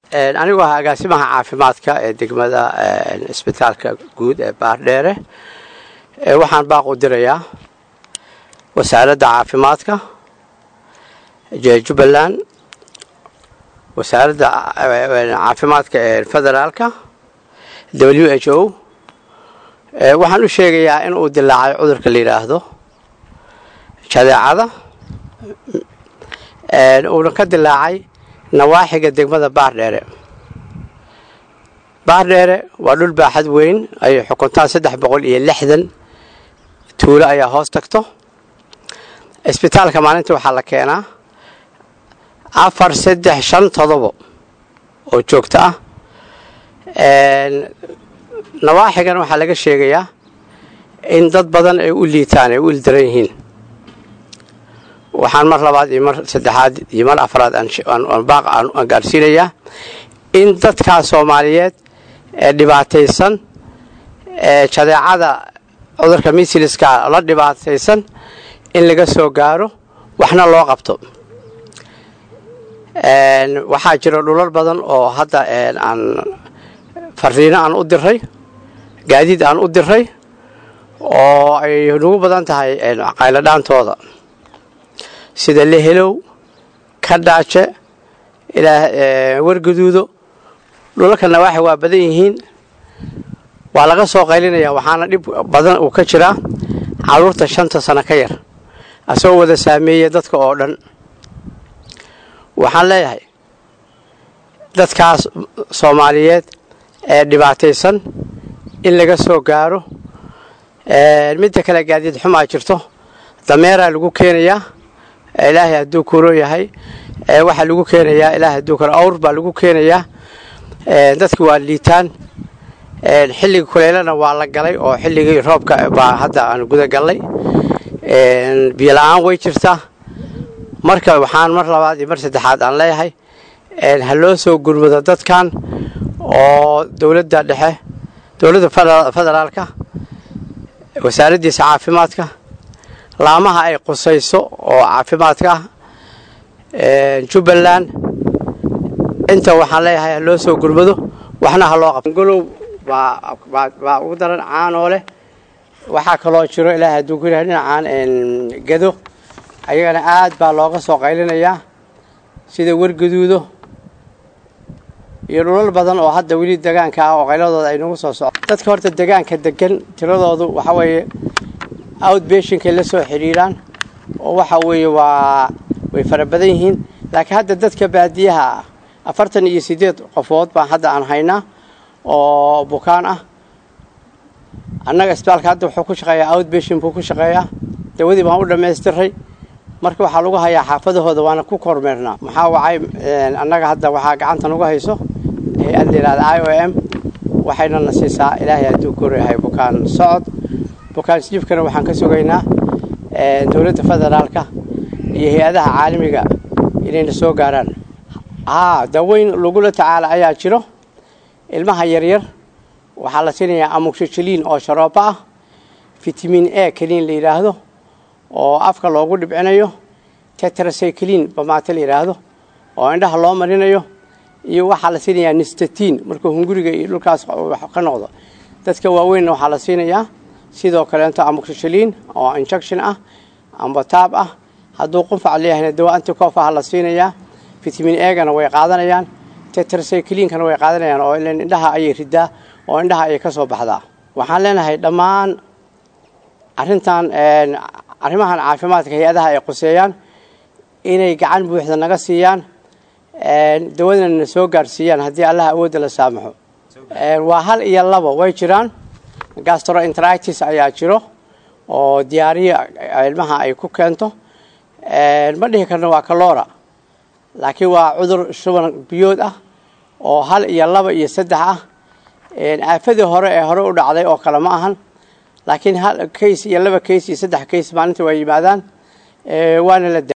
anigu ah agaasimaha caafimaadka ee degmada isbitaalka guud ee baardheere waxaan baaq u dirayaa wasaaradda caafimaadka jubbaland wasaaradda caafimaadka ee federaalka w h o waxaan u sheegayaa in uu dilaacay cudurka la yidhaahdo jadeecada uuna ka dilaacay nawaaxiga degmada baardheere baardheere waa dhul baaxad weyn ay xukuntaan saddex boqol iyo lixdan tuulo ayaa hoos tagto isbitaalka maalintii waxaa la keenaa afar saddex shan todobo oo joogto ah nawaaxigana waxaa laga sheegayaa in dad badan ay u liitaan ay u ildaran yihiin waxaan mar labaad iyo mar saddexaad iyo mar afraad baaq aan gaarsiinayaa in dadkaa soomaaliyeed ee dhibaataysan ee jadeecada cudurka misiliska la dhibaataysan in laga soo gaaro waxna loo qabto waxaa jira dhulal badan oo hadda aan fariino aan u diray gaadiid aan u diray oo ay nagu badan tahay qayladhaantooda sida lehelow kadhaaje ilaa wargaduudo dhulalka nawaaxi waa badan yihiin waa laga soo qaylinaya waxaana dhib badan uu ka jiraa caruurta shanta sano ka yar asagoo wada saameeya dadka oo dhan waxaan leeyahay dadkaas soomaaliyeed ee dhibaataysan in laga soo gaaro midda kale gaadiid xumaa jirto dameeraa lagu keenayaa ilaahay hadduu kuro yahay waxaa lagu keenayaa ilaahay hadduu kuro awr baa lagu keenayaa dadki waa liitaan xilliga kuleylana waa la galay oo xilligii roobka baa hadda aan guda gallay biyo la-aan way jirtaa marka waxaan mar labaad iyo mar saddexaad aan leeyahay ha loo soo gurmado dadkan oo dowladda dhexe dowladda federaalka wasaaraddiisa caafimaadka laamaha ay qusayso oo caafimaadka ah jubbaland inta waxaan leeyahay ha loo soo gurmado waxna ha loo qabto golow baa ugu daran caanoo leh waxaa kaloo jiro ilaahay hadduu ku yahay dhinacaan gado ayagana aad baa looga soo qaylinayaa sida wargaduudo iyo dhulal badan oo hadda weli degaanka ah oo qayladooda ay nagu soo socdo dadka horta degaanka degan tiradoodu waxa weeye outbeshinkay la soo xidhiiraan oo waxa weeye waa way fara badan yihiin laakiin hadda dadka baadiyaha ah afartan iyo siddeed qofood baan hadda aan haynaa oo bukaan ah annaga isbitaalka hadda wuxuu ku shaqeeyaa outbeshin buu ku shaqeeyaa dawadii baan u dhammaystiray marka waxaa lagu hayaa xaafadahooda waana ku kormeernaa maxaa wacay annaga hadda waxaa gacanta nagu hayso hay-ad layihahda i o m waxayna na siisaa ilaahay hadduu koreyahay bukaan socod bukaan sjiifkana waxaan ka sugaynaa dowladda federaalka iyo hay-adaha caalamiga inayna soo gaaraan haa daweyn lagula tacaala ayaa jiro ilmaha yaryar waxaa la siinayaa amuksijiliin oo sharoobo ah fitamiin a keliin la yidhaahdo oo afka loogu dhibcinayo tetracycliin bamaate la yidhaahdo oo indhaha loo marinayo iyo waxaa la siinayaa nistatiin markuu hunguriga iyo dhulkaas ka noqdo dadka waaweynna waxaa la siinayaa sidoo kaleento amuksijiliin oo injection ah amba taab ah hadduu qunfac leeyahayna dawa anticofaha la siinayaa fitamiin egana way qaadanayaan tetracycliinkana way qaadanayaan oo ilan indhaha ayay ridaa oo indhaha ayay ka soo baxdaa waxaan leenahay dhammaan arrintan arrimahan caafimaadka hay-adaha ay quseeyaan inay gacan buuxda naga siiyaan dawadana na soo gaarsiiyaan haddii allaha awoodda la saamaxo waa hal iyo labo way jiraan gastroenteritis ayaa jiro oo diyaariya ilmaha ay ku keento ma dhihi karno waa kalora laakiin waa cudur shuban biyood ah oo hal iyo laba iyo saddex ah aafadii hore ee hore u dhacday oo kale ma ahan laakiin hal kays iyo laba kays iyo saddex kays maalinta waa yimaadaan waana la